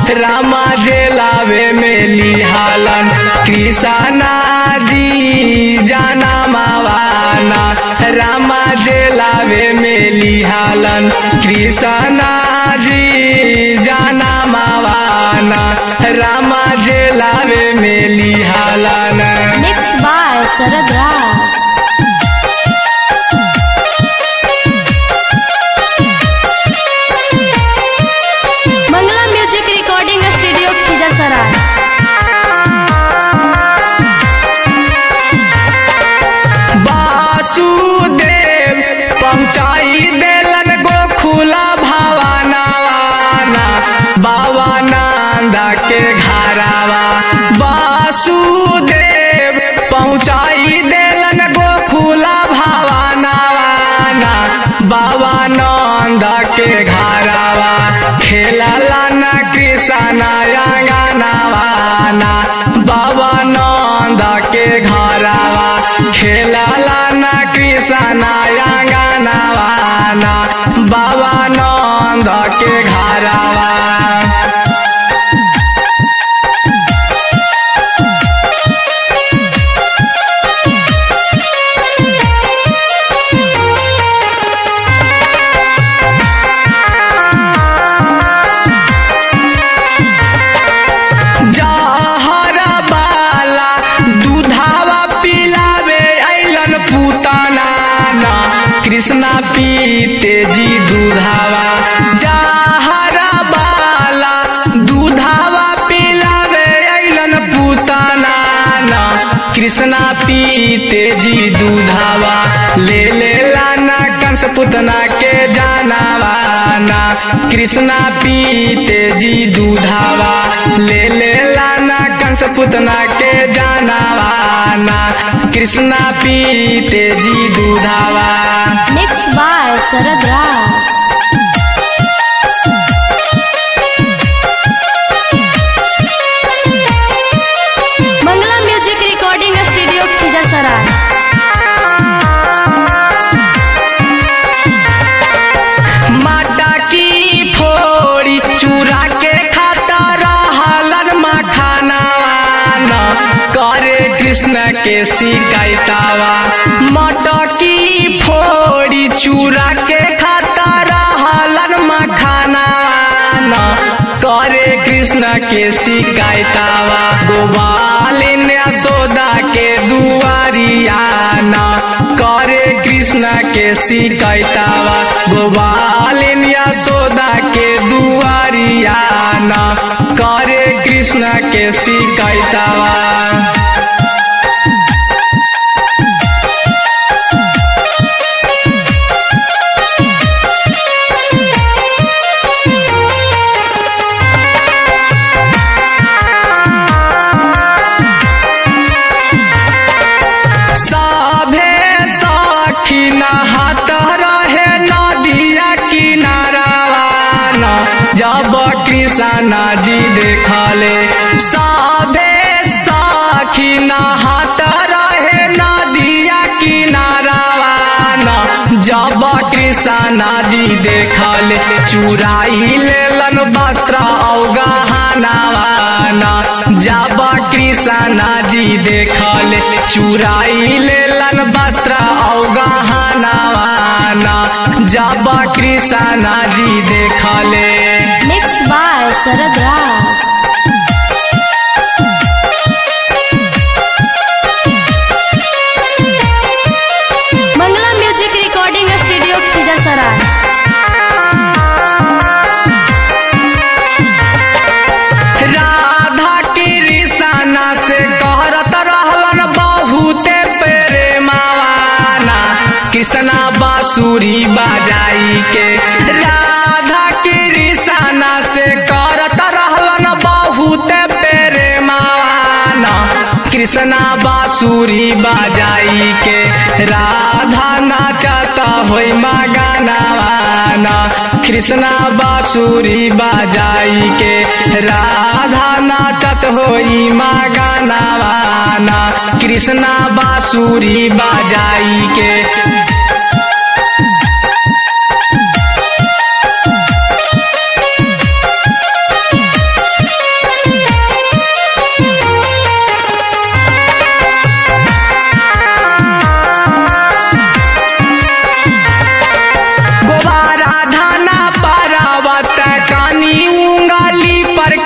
रामा जे लावे में लिहालन कृष्णा जी जाना मावाना रामा जे लावे में लिहालन कृष्णा जी जाना मावाना रामा जे लावे में लिहालन Mixed by Sarad Raj. Mangla Music Recording Studio, Khizar Vasudev पहुँचाई देलन गोखुला भावानावाना बाबा नंदा के घरावा वासुदेव पहुँचाई देलन गोखुला भावानावाना बाबा नंदा के घरावा खेलला न कृष्णा अंगनावाना बाबा नंदा के घरावा खेलला न कृष्णा अंगनावाना बाबा नंद के घरावा जहरा बाला दूधावा पिलावे ऐलन पुताना ना कृष्णा पीते जी दूधावा जहरा बाला दूधावा पिलावे ऐलन पुताना ना कृष्णा पीते जी दूधावा ले ले लाना कंस पुतना के जानावाना कृष्णा पीते जी दूधावा ले ले लाना कंस पुतना के जानावाना कृष्णा पीते जी दूधावा Mixed by Sarad Raj. Mangla Music Recording Studio, Khizar माटा की फोड़ी चूरा के खाता रहलन मखानावाना करे कृष्ण के शिकायतावा माटा की फोड़ी चूरा के खाता रहलन मखानावाना करे कृष्ण के शिकायतावा गोपालिन यशोदा के दुआरियाना करे कृष्ण के शिकायतावा गोपालिन यशोदा के दुआरियाना करे कृष्ण के शिकायतावा सभे सखी नहात रहे नदिया किनारावाना जब कृष्णा जी देखले सभे सखी नहात रहे नदिया किनारावाना जब कृष्णा जी देखले चुराई लेलन वस्त्र अवगहनावाना जब कृष्णा जी देखले चुराई लेलन वस्त्र अवगहनावाना जब कृष्णा जी देखले Mixed by Sarad Raj. Mangla Music Recording Studio, Khizar Radha Krishna से कहरत रहलन बहुते प्रेमावाना कृष्णा बांसुरी बजाई के राधा कृष्णा से करत रहलन बहुते प्रेमावाना कृष्णा बांसुरी बजाई के राधा नाचता होई मगनावाना कृष्णा बांसुरी बजाई के राधा नाचत होई मगनावाना कृष्णा बांसुरी बजाई के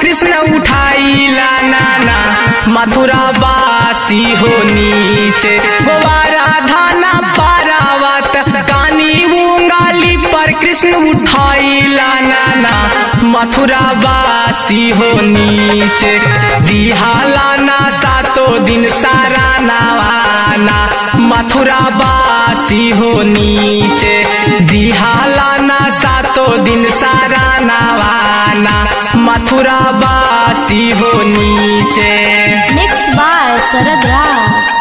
कृष्ण उठाइला नाना मथुरा बासी हो नीचे गोवारा धाना पारावत कानी उंगाली पर कृष्ण उठाइला नाना मथुरा बासी हो नीचे दिहाला ना सातो दिन सारा नवाना मथुरा बासी हो नीचे दिहाला ना सातो दिन सारा नवाना मथुरा बासी हो नीचे mix by Sharad Raj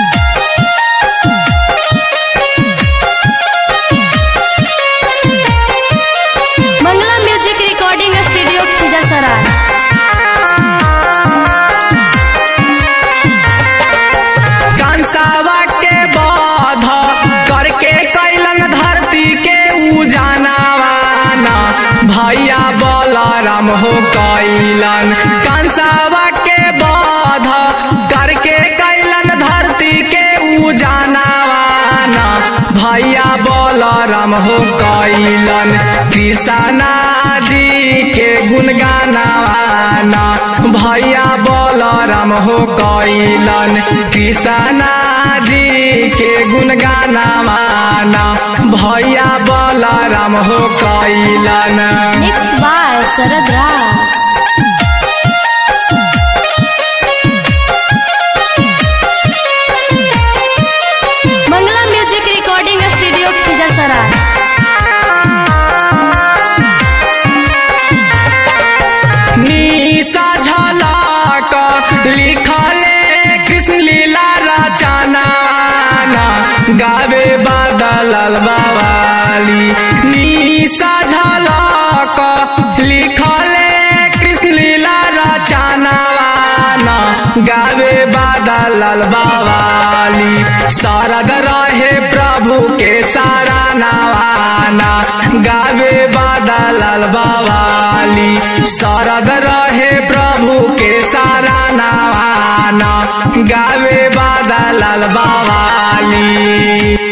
Mangla music recording studio Khijarsarai कंसावा के बाध करके कैलन धरती के उजानावाना भैया बलराम हो कैलन कंसावा के बाध करके कैलन धरती के उजानावाना भैया बलराम हो कैलन कृष्णा जी के गुणगानावाना भैया बलराम हो कैलन कृष्णा जी के गुणगानावाना भैया बलराम हो कैलन mix by Sharad Raj Mangla music recording studio Khijarsarai निशा झलक लिखले कृष्ण लीला रचनाना गावे बादल बावाली निशा झलक लिखले कृष्ण लीला रचनाना गावे बादल बावाली शरद रहे प्रभु के सारा नवाना गावे बादल बावाली शरद रहे प्रभु के सारा नवाना गावे बादल बावाली